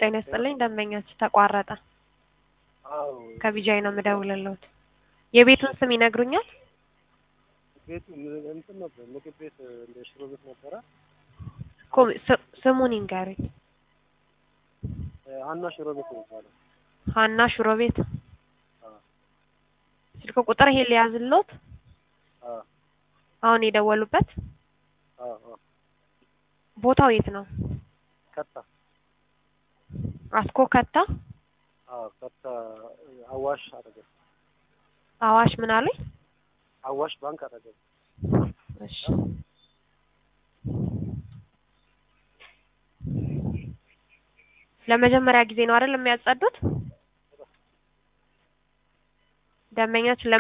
ጤና ይስጥልኝ ደንበኛችን ተቋረጠ። አዎ ከቢጃይ ነው የምደውልልዎት። የቤቱን ስም ይነግሩኛል? ቤቱ ምን- እንትን ነበር ምግብ ቤት እንደ ሽሮ ቤት ነበረ። እኮ ስ- ስሙን ይንገሩኝ። እ፣ ሀና ሽሮ ቤት ነው የሚባለው። ሀና ሽሮ ቤት። አዎ ስልክ ቁጥር ይሄ ሊያዝልዎት? አዎ አሁን የደወሉበት አዎ አዎ ቦታው የት ነው? ከታ አስኮ ከታ አዎ ከታ አዋሽ አጠገብ አዋሽ ምን አሉኝ? አዋሽ ባንክ አጠገብ እሺ ለመጀመሪያ ጊዜ ነው አይደል የሚያጸዱት? ደንበኛችን